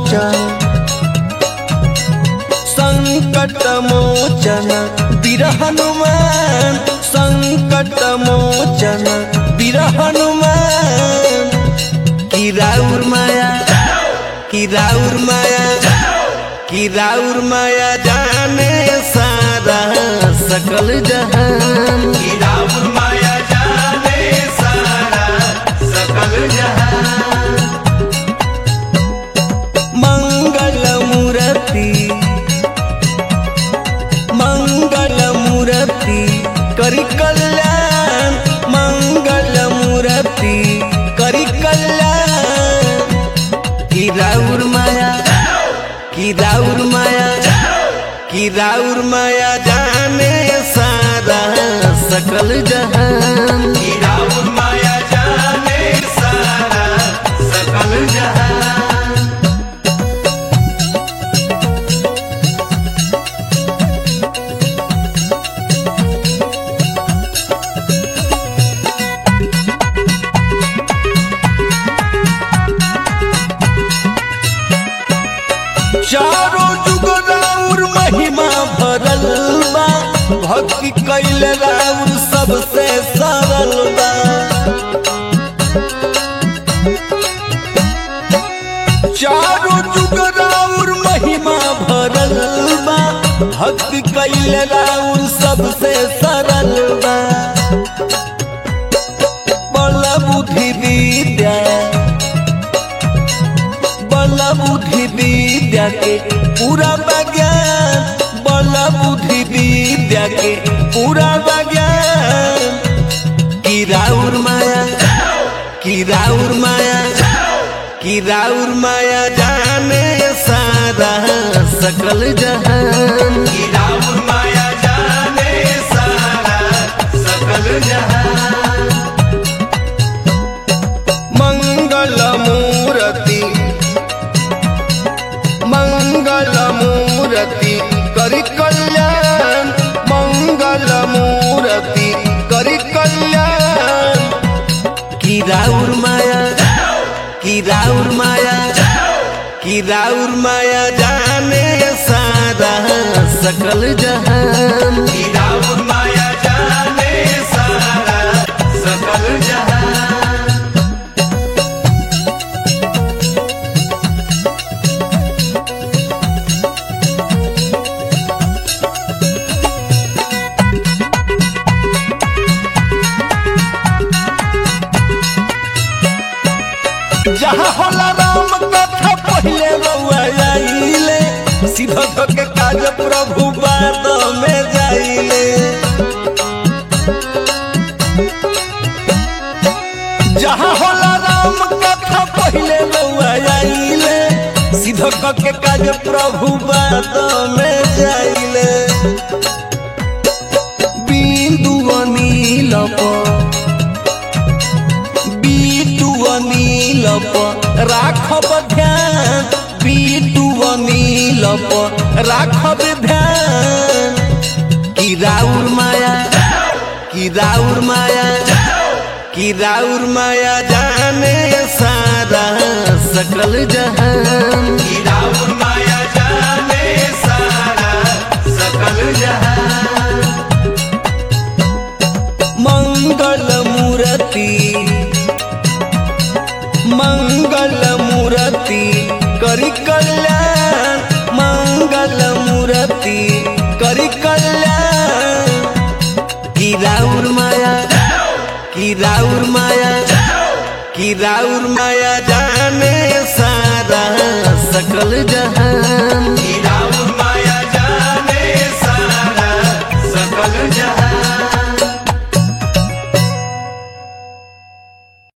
मोचन संकट मोचन वीर हनुमान संकट मोचन वीर हनुमान की राउर माया की राउर माया की राउर माया जाने सारा सकल जहान की राउर माया जाने सारा सकल जहान मंगल मूर्ति मंगल मूर्ति करी कल्याण मंगल मूर्ति करी कल्याण की राउर माया की राउर माया की राउर माया जाने सारा सकल जहान की राउर माया जाने सारा सकल जहान चारों जुग राउर महिमा भरल बा भक्ति कैल राउर सबसे सरल बा चारों जुग राउर महिमा भरल बा भक्ति कैल राउर सबसे सरल बा बल बुद्धि विद्या बल बुद्धि विद्या के पूरा विज्ञान बल बुद्धि विद्या के पूरा विज्ञान की राउर माया की राउर माया की राउर माया जाने सारा सकल जहान की राउर माया जाने सारा सकल जहान मंगल मूर्ति मंगल मूर्ति करी कल्याण मंगल मूर्ति करी कल्याण की राउर माया की राउर माया की राउर माया जाने सारा सकल जहान की राउर माया जाने सारा सकल जहान जहाँ होला राम कथा पहले रउआ आइले सीधा के काज प्रभु बाद में जाइले जहाँ होला राम कथा पहले रउआ आइले सीधा के काज प्रभु बाद में जाइले बिंदु अनिल पर बीटू अनिल पर राखब ध्यान बीटू अनिल पर राखब ध्यान की राउर माया की राउर माया की राउर माया जाने सारा सकल जहान की राउर माया जाने सारा सकल जहान मंगल मूर्ति मंगल मूर्ति करी कल्याण मंगल मूर्ति करी कल्याण की राउर माया की राउर माया की राउर माया जाने सारा सकल जहान की राउर